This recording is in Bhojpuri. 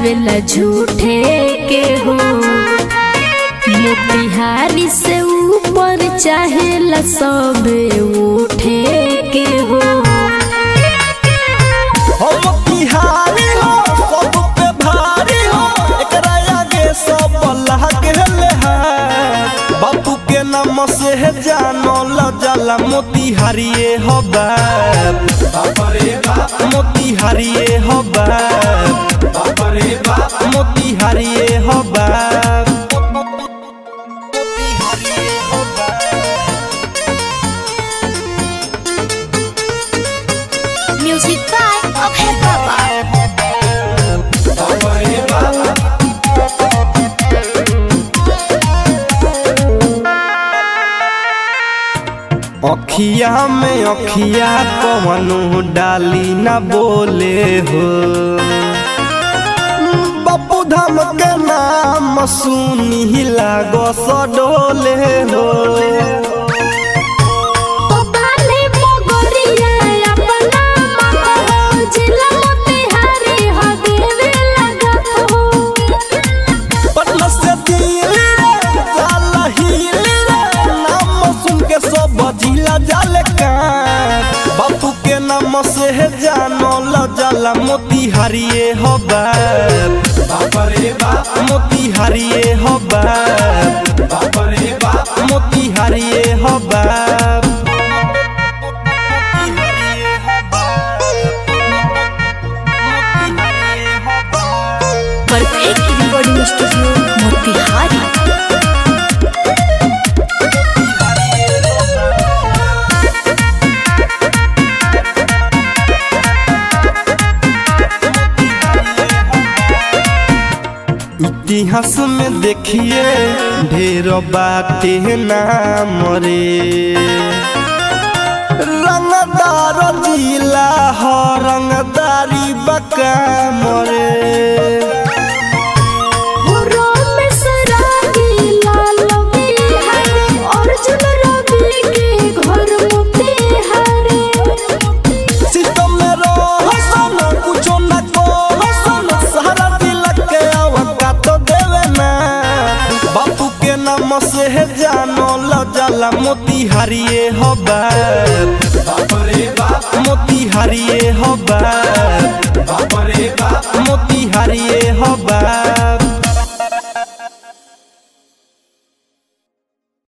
लगावेला झूठे के हो मोतिहारी से ऊपर चाहेला सब उठे के हो हम बिहारी हो सब पे भारी हो एकरा आगे सब अल्लाह के है बापू के नाम से है जानो ल जाला मोतिहारिए हो बाप मोतिहारिए हो बाप मोतिहारिए हो बाप मोतिहारिए हो बाप म्यूजिक बाय अभय बाबा अखिया में अखिया कवनो डाली न बोले हो बापू धाम के नाम सुनी लागो सडोले हो बाले मोगरिया अपना महो जिला मोतिहारी हो देवे लगत हो पटना से दिल्ली रे जाला हिली रे नाम सुन के सब जिला जाले का बापू के नाम से है जानो ल जाला मोतिहारिए हो बाप मोतिहारिए हो बाप मोतिहारिए हो बाप मोतिहारिए हो बाप मोतिहारिए हो बाप परफेक्ट रिकॉर्डिंग स्टूडियो मोतिहारी इतिहास में देखिए ढेर बाटे नाम रे रंगदार जिला हो रंगदारी बकाम रे मुरो में सराबी लाल बिहारी अर्जुन रवि के घर मोतिहारी सिस्टम में रहो सन कुछो न कहो सन सारा दिल के आवका तो देवे ना बापू के नाम से है जानो ल जाला मोतिहारिए हो बाप मोतिहारिए हो